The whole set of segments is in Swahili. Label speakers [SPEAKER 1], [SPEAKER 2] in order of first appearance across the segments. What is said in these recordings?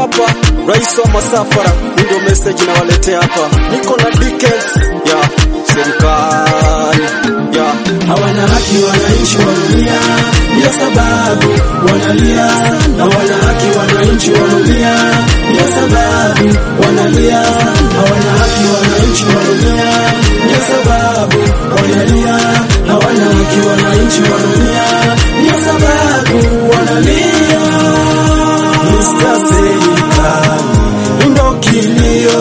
[SPEAKER 1] hapa, rais wa masafara, ndio message nawaletea hapa. Niko na Dickens ya serikali ya
[SPEAKER 2] hawana haki wananchi wanaumia, ndio sababu wanalia. Hawana haki wananchi wanaumia, ndio sababu wanalia. Hawana haki wananchi wanaumia, ndio sababu wanalia. Hawana haki wananchi wanaumia, ndio sababu wanalia. Mr. Serikali ndo kilio,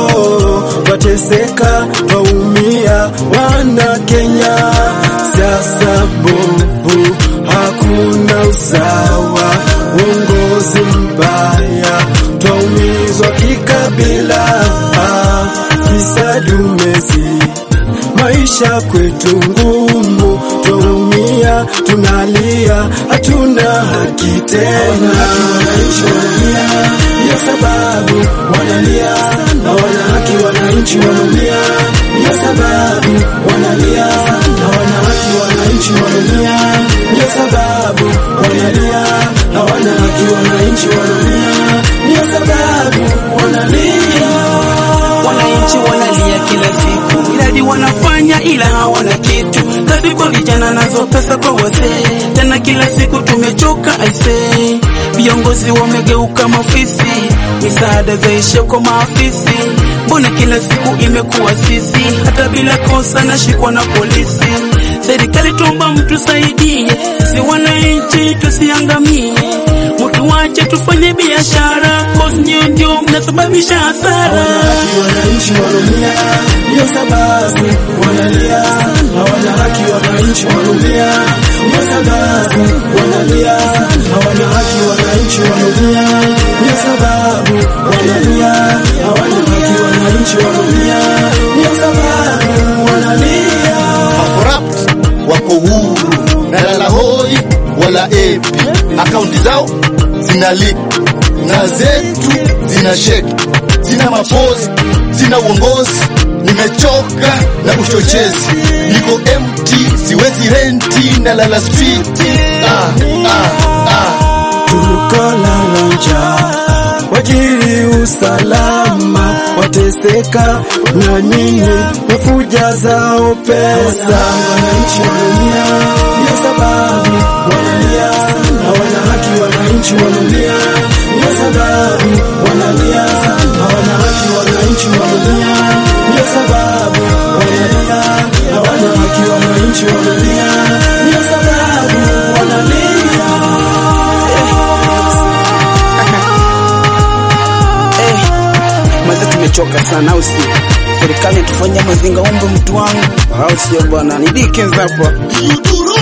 [SPEAKER 2] wateseka waumia, wana Kenya siasa mbovu, hakuna usawa, uongozi mbaya, twaumizwa kikabila, ah, kisa dumezi maisha kwetu ngumu, twaumia, tunalia, hatuna haki tena. Wananchi wanalia, ndio sababu wanalia. Hawana haki wananchi wanaumia, ndio sababu wanalia. Hawana haki wananchi wanaumia, ndio sababu wanalia. Hawana haki wananchi wanaumia, ndio sababu wanalia.
[SPEAKER 3] Wananchi wanalia kila siku, miradi wanafanya ila hawana kitu. Kazi kwa vijana nazo pesa kwa wazee, tena kila siku tumechoka aisee. Viongozi wamegeuka mafisi, misaada zaisha kwa maafisi. Mbona kila siku imekuwa sisi, hata bila kosa nashikwa na polisi. Serikali tuomba mtusaidie, si wananchi tusiangamie. Mtu wache tufanye biashara, cause ndio ndio mnasababisha hasara.
[SPEAKER 2] haki wananchi wanaumia, ndio sababu wanalia. Hawana haki wananchi wanaumia, ndio sababu wanalia. Hawana haki wananchi wanaumia, ndio sababu wanalia. Hawana haki wananchi wanaumia, ndio sababu wanalia.
[SPEAKER 4] corrupt wako huru na lala hoi wala epi, akaunti zao zina leak na zetu zina sheki, zina mapozi, zina uongozi. Nimechoka na uchochezi, niko empty, siwezi renti na lala street. Ah, ah, ah.
[SPEAKER 2] tukolala njaa, wajiri usalama, wateseka na nyinyi wafuja zao pesa. Wananchi wanaumia, ndio sababu wanalia. Hawana haki wananchi wanaumia, ndio sababu wanalia. Hawana haki wananchi wanaumia, ndio sababu wanalia. Hawana haki wananchi wanaumia, ndio sababu wanalia.
[SPEAKER 3] Eh, maze tumechoka sana au sio? Serikali tufanyia mazinga umbo mtu wangu, au sio bwana? Ni Dickens hapa.
[SPEAKER 4] Yuduro